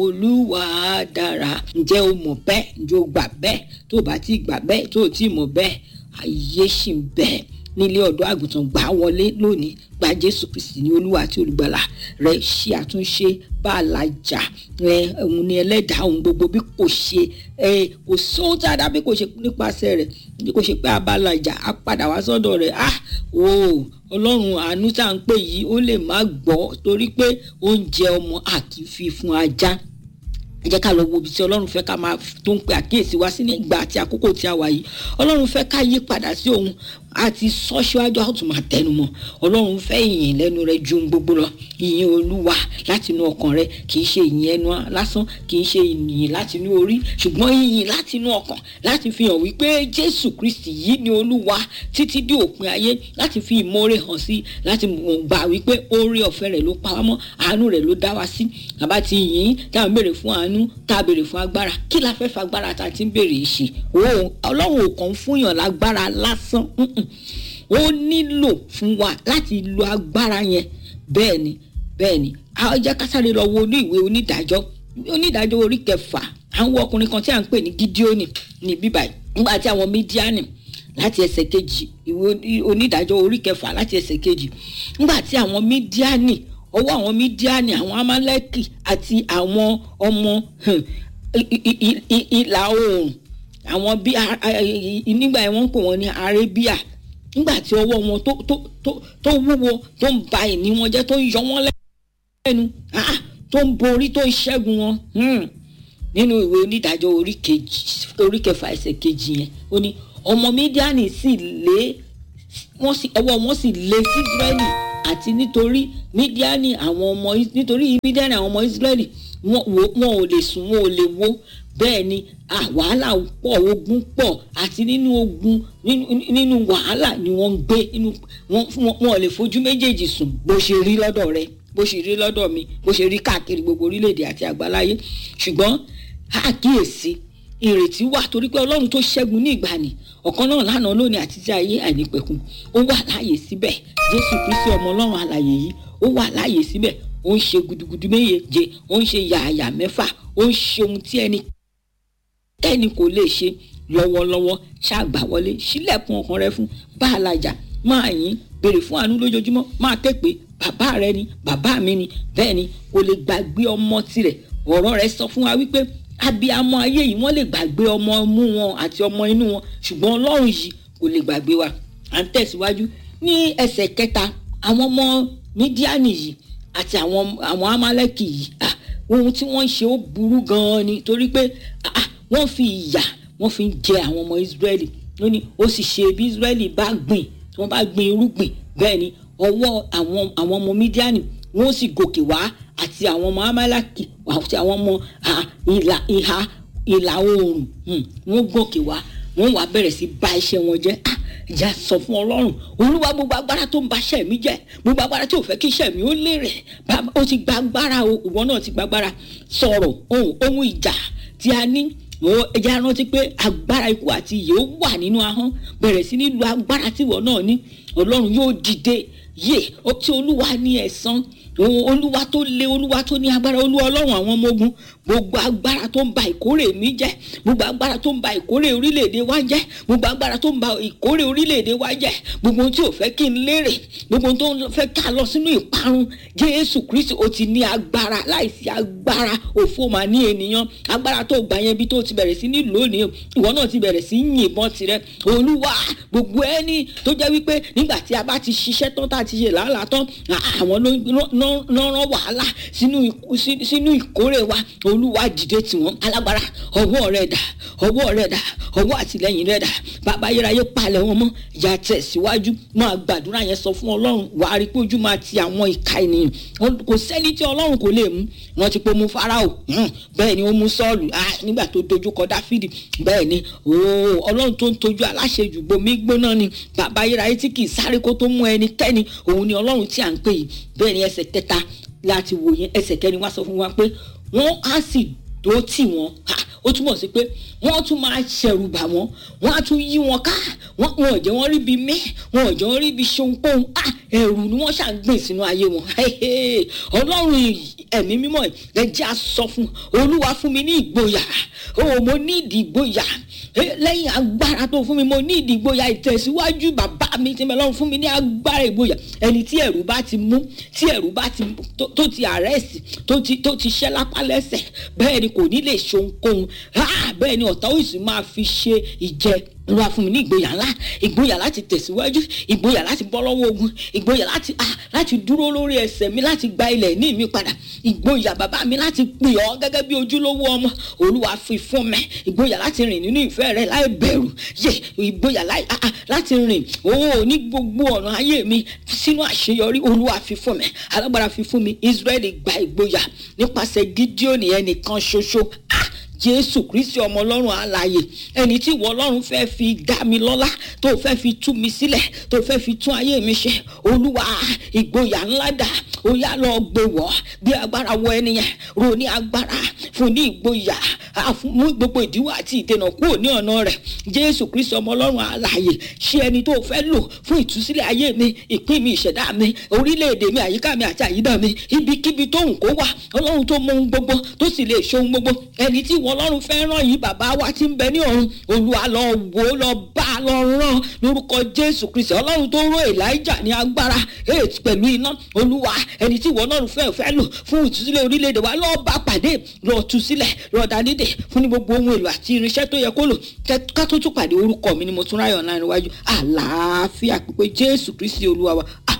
olúwa dára ǹjẹ́ o mọ̀ bẹ́ẹ̀ ǹjẹ́ o gbà bẹ́ẹ̀ tó o bá ti gbà bẹ́ẹ̀ tó o ti mọ̀ bẹ́ẹ̀ ayé ṣì ń bẹ́ẹ̀ nílé ọ̀dọ́ àgùntàn gbà wọlé lónìí gba jésù kristi ní olúwa àti olùgbàlà rẹ ṣe àtúnṣe bá a lajà ẹ òun ni ẹlẹ́dàá òun gbogbo bí kò ṣe ẹ kò sóhun tí a dá bí kò ṣe nípasẹ̀ rẹ̀ bí kò ṣe pé a bá lajà á padà wá sọ́dọ̀ rẹ̀ ah o ọlọ́run àánú tá à ń pè yìí ó lè má gbọ́ torí pé oúnjẹ ọmọ àkì fi fún ajá ẹ jẹ́ ká lọ wo ibi tí ọlọ́run fẹ́ ká máa tó ń pe àkíyèsí wá sí ní ìgbà àti àkókò tí a wà yìí ọlọ́run fẹ́ ká yí padà sí òun àti sọ síwájú àwọn tó máa tẹnu mọ́ ọlọ́run fẹ́ ìyìn lẹ́nu rẹ ju gbogbo lọ ìyìn olúwa láti inú ọkàn rẹ kì í ṣe ìyìn ẹnu lásán kì í ṣe ìyìn láti inú orí ṣùgbọ́n ìyìn láti inú ọkàn láti fi hàn wípé jésù kristi yìí ni olúwa títí dé òpin ayé láti fi ìmoore hàn sí láti gbà wípé oore ọ̀fẹ́ rẹ̀ ló pa wá mọ́ àánú rẹ̀ ló dá wa sí àbá ti yìn táwọn béèrè fún àánú tá a béèrè fún agbára kí la fẹ́ fagbára tá a ti ń béèrè ṣe ọlọ́run ò kàn ń fúnyàn lágbára lásán ó nílò fún wa láti lo agbára yẹn bẹ́ẹ̀ ni bẹ́ẹ̀ ni a jẹ́ ká sáré lọ wo ní ìwé onídàájọ́ onídàájọ́ orí kẹfà àwọn ọkùnrin kan tí à ń pè ní gídíọ́nì ní bíbá nígbà tí àwọn mídíánì láti ẹsẹ̀ kejì ìwé onídàájọ́ orí kẹfà láti ẹsẹ̀ kejì nígbà tí àwọn mídíánì ọwọ́ àwọn mídíánì àwọn amálẹ́kì àti àwọn ọmọ ìlà oòrùn àwọn bí nígbà yẹn wọ́n ń pè wọ́n ní arabia nígbà tí ọwọ́ wọn tó tó tó tó wúwo tó ń ba ìní wọn jẹ́ tó ń yọ wọ́n lẹ́nu tó ń borí tó ń ṣẹ́gun wọn nínú ìwé onídàájọ́ orí kejì orí kẹfà ẹsẹ̀ kejì yẹn ó ní ọmọ mídíánì sì lé wọ́n sì ọwọ́ wọn sì lé sí israẹli àti nítorí mídíánì àwọn ọmọ nítorí mídíánì àwọn ọmọ israẹli wọn ò lè sùn wọn ò lè wo bẹ́ẹ̀ ni wàhálà pọ̀ ogun pọ̀ àti nínú ogun nínú wàhálà ni wọ́n ń gbé wọn ò lè fojú méjèèjì sùn bó ṣe rí lọ́dọ̀ rẹ bó ṣe rí lọ́dọ̀ mi bó ṣe rí káàkiri gbogbo orílẹ̀-èdè àti àgbáláyé ṣùgbọ́n àkíyèsí ìrètí wà torí pé ọlọ́run tó ṣẹ́gun ní ìgbàanì ọ̀kan náà lánàá lónìí àti tí ayé àìnípẹ̀kun ó wà láàyè síbẹ̀ jésù kristi ọmọ ọlọ́run alàyè yìí ó wà láàyè síbẹ̀ ó ń ṣe gudugudu méje ó ń ṣe yààyà mẹ́fà ó ń ṣe ohun tí ẹni tẹ́ni kò lè ṣe lọ́wọ́lọ́wọ́ ṣàgbà wọlé sílẹ̀kùn ọkàn rẹ fún bá a lajà máa yín béèrè fún àánú lójoojúmọ́ máa ké pé bàbá rẹ ni bàbá mi ni bẹ́ẹ̀ ni kò lè gbàgbé ọmọ tirẹ̀ ọ̀rọ̀ rẹ sọ fún wa wípé abiyamọ ayé yìí wọ́n lè gbàgbé ọmọ mú wọn àti ọmọ inú wọn ṣùgbọ́n ọlọ́run yìí kò lè gbàgbé wa à ń tẹ̀síwájú ní ẹsẹ̀ kẹta àwọn ọmọ mídíánì yìí àti àwọn àwọn amálẹ́kì yìí ohun tí wọ́n ń ṣe ó burú gan-an ni torí pé wọ́n fi ìyà wọ́n fi ń jẹ àwọn ọmọ Ísírẹ́lì ó ní ó sì ṣe bí Ísírẹ́lì bá gbìn tí wọ́n bá gbìn irúgbìn bẹ́ẹ̀ ni ọwọ́ àwọn àwọn ọmọ mídíánì wọ́n sì gòkè wá àti àwọn ọmọ amálàkì àti àwọn ọmọ ìlà ìhà ìlà oòrùn wọ́n gòkè wá wọ́n wá bẹ̀rẹ̀ sí bà iṣẹ́ wọn jẹ́ ìjà sọ fún ọlọ́run olúwa gbogbo agbára tó ń ba iṣẹ́ mi jẹ́ gbogbo agbára tí ò fẹ́ kí iṣẹ́ mi ó lérè ó ti gba agbára ìwọ náà ti gba agbára sọ̀rọ̀ ohun ohun ìjà tí a ní ẹja rántí pé agbára ikú àti ìyè ó wà nínú ahọ́n bẹ̀rẹ̀ sí ní lu agbára tí ìwọ náà ní ọlọ́run yóò dìde yé tí olúwa ní ẹ̀san olúwa tó lé olúwa tó ní agbára olúwa ọlọ́run àwọn ọmọ ogun gbogbo agbára tó ń ba ìkórè mi jẹ́ gbogbo agbára tó ń ba ìkórè orílẹ̀-èdè wa jẹ́ gbogbo agbára tó ń ba ìkórè orílẹ̀-èdè wa jẹ́ gbogbo ohun tí ò fẹ́ kí n lérè gbogbo ohun tó ń fẹ́ ká lọ sínú ìparun jésù kristi ó ti ní agbára láìsí agbára òfò mà ní ènìyàn agbára tó gbà yẹn bí tó ti bẹ̀rẹ̀ sí ní lónìí ìwọ náà ti bẹ̀rẹ̀ sí yìnbọn tirẹ̀ olúwa gbogbo ẹni tó jẹ́ wípé nígbà tí a bá ti ṣiṣẹ́ tán tá a ti ṣe làálàá tán àwọn ló rán wàhálà sínú ìkórè wa olúwa dìde tiwọn alágbára ọwọ́ rẹ̀ dà ọwọ́ rẹ̀ dà ọwọ́ àtìlẹ́yìn rẹ̀ dà bàbá ayérayé palẹ̀ wọn mọ́ ìyá tẹ̀síwájú máa gbàdúrà yẹn sọ fún ọlọ́run wàá rí pé ojú máa ti àwọn ìka ènìyàn kò sẹ́ni tí ọlọ́run kò lè mú wọn ti pé mú farao bẹ́ẹ̀ ni ó mú sọ́ọ̀lù nígbà tó dojú kọ dáfídì bẹ́ẹ̀ ni ọlọ́run tó ń tojú aláṣejù gbomi gbóná ni bàbá ayérayé tí kì í sáré kó tó mú ẹnikẹ́ni òun ni ọlọ́run tí à ń pè yìí bẹ́ẹ̀ ni ẹsẹ̀ kẹta láti wò yẹn ẹsẹ̀ kẹrin wá sọ fún wa pé wọ́n á sì dó tì wọ́n ó túmọ̀ sí pé wọ́n tún máa ṣẹ̀rù bà wọ́n wọ́n á tún yí wọn ká wọ́n wọn ò jẹ́ wọ́n rí ibi mí wọn ò jẹ́ wọ́n rí ibi ṣohunkóhun ah ẹ̀rù ni wọ́n ṣàgbìn sínú ayé wọn ọlọ́run ẹ̀mí mímọ́ ẹ jẹ́ á sọ fún olúwa fún mi ní ìgboyà o mo ní ìdí ìgboyà lẹ́yìn agbára tó fún mi mo ní ìdí ìgboyà ìtẹ̀síwájú bàbá mi ti mẹ́lọ́run fún mi ní agbára ìgboyà ẹni tí ẹ̀rù bá ti mú tí ẹ̀rù bá ti tó ti àrẹ́sì tó ti tó ti ṣẹ́ lápá lẹ́sẹ̀ bẹ́ẹ̀ ni kò ní lè ṣohunkóhun bẹ́ẹ̀ ni ọ̀tá òsì máa fi ṣe ìjẹ olúwa fún mi ní ìgboyà ńlá ìgboyà láti tẹ̀síwájú ìgboyà láti bọ́ lọ́wọ́ ogun ìgboyà láti ah láti dúró lórí ẹsẹ̀ mi láti gba ilẹ̀ ní mi padà ìgboyà bàbá mi láti pè ọ́ gẹ́gẹ́ bí ojúlówó ọmọ olúwa fi fún mi ìgboyà láti rìn nínú ìfẹ́ rẹ láì bẹ̀rù yẹ ìgboyà láti rìn ó ní gbogbo ọ̀nà ayé mi sínú àṣeyọrí olúwa fi fún mi alágbára fi fún mi israẹli gba ìgboyà nípasẹ̀ gídíònì ẹnìkan ṣoṣo ah jésù kristi ọmọ ọlọ́run àlàyé ẹni tí ìwọ ọlọ́run fẹ́ fi dá mi lọ́lá tó fẹ́ fi tú mi sílẹ̀ tó fẹ́ fi tún ayé mi ṣe olúwa ìgboyà ńlá dà ó yá lọ gbé wọ́ bí agbára wọ ẹnìyẹn ro ní agbára fún ní ìgboyà mú gbogbo ìdíwọ́ àti ìdènà kúrò ní ọ̀nà rẹ̀ jésù kristi ọmọ ọlọ́run àlàyé ṣé ẹni tó fẹ́ lò fún ìtúsílẹ̀ ayé mi ìpín mi ìṣẹ̀dá mi orílẹ̀-èdè mi àyíká mi àti àyídà mi ibikíbi tóhùn kó wà ọlọ́run tó mọ ohun gbogbo tó sì lè ṣe ohun gbogbo ẹni tí ìwọ ọlọ́run fẹ́ràn yìí bàbá wa ti ń bẹ ní ọ̀run olúwa lọ wò ó lọ bá a lọ rán lórúkọ jésù kristi ọlọ́run tó ró elijah ní agbára eight pẹ̀lú iná olúwa ẹni tí ìwọ ọlọ́run fẹ́ fẹ́ lò fún ìtúsílẹ̀ orílẹ̀-èdè wa lọ́ọ́ bá pàdé lọ́ọ́ tú sílẹ̀ lọ́ọ́ dánidè fún ní gbogbo ohun èlò àti irinṣẹ́ tó yẹ kó lò ká tó tún pàdé orúkọ mi ni mo tún ráyọ̀ náà níwájú àlàáfíà pípé jésù kristi olúwa wa